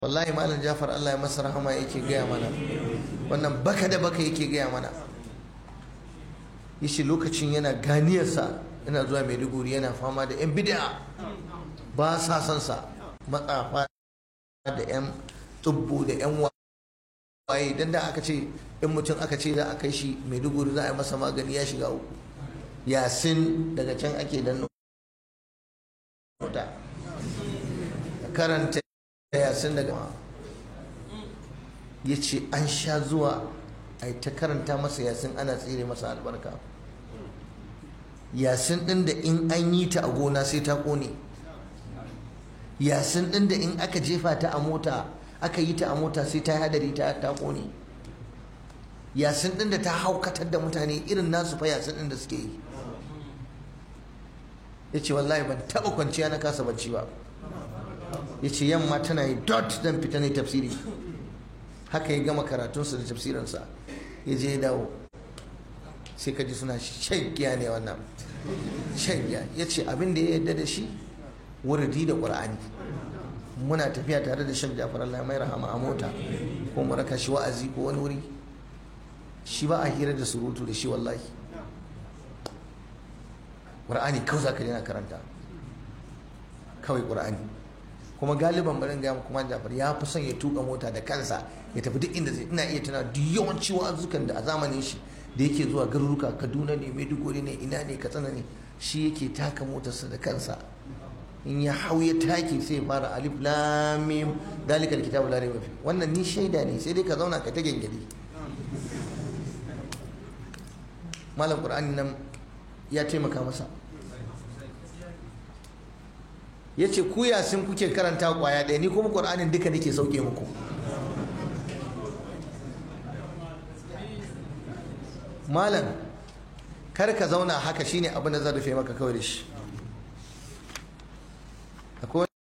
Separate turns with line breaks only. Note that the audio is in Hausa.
wallahi malam jafar allah ya masa rahama yake gaya mana wannan baka da baka yake gaya mana yace lokacin yana ganiyarsa yana zuwa maiduguri yana fama da yan bid'a ba sa son sa matsafa da yan tubbu da yan waye dan da aka ce in mutum aka ce za a kai shi maiduguri za a yi masa magani ya shiga uku yasin daga can ake dan nota karanta yasin daga ya ce an sha zuwa a ta karanta masa yasin ana tsire masa albarka yasin ɗin da in an yi ta a gona sai ta ƙone yasin ɗin da in aka jefa ta a mota aka yi ta a mota sai ta hadari ta ta ƙone yasin ɗin da ta haukatar da mutane irin nasu fa yasin ɗin da suke yi ya ce wallahi ban taɓa kwanciya na kasa bacci ba ya ce yamma tana yi dot zan fita ne tafsiri haka ya gama karatunsa da tafsirinsa ya je ya dawo sai ka ji suna shan giya ne wannan shan giya ya ce abin da ya yarda da shi wurdi da ƙur'ani muna tafiya tare da shan jafar Allah mai rahama a mota ko mu raka shi wa'azi ko wani wuri shi ba a hira da surutu da shi wallahi ƙur'ani kawai za ka na karanta kawai ƙur'ani kuma galiban barin gaya kuma jafar ya fi son ya tuka mota da kansa ya tafi duk inda zai ina iya tana duk yawanci wa'azukan da a zamanin shi da yake zuwa garuruka kaduna ne maiduguri ne ina ne katsina ne shi yake taka motarsa da kansa in ya hau ya take sai ya fara alif lam mim dalika alkitabu la rayba fi wannan ni shaida ne sai dai ka zauna ka ta gengedi malam qur'ani nan ya taimaka masa ya ce ku yasin kuke karanta kwaya ɗaya ni kuma ƙur'anin duka nake sauke muku malam kar ka zauna haka shine abin da zan rufe maka kawai da shi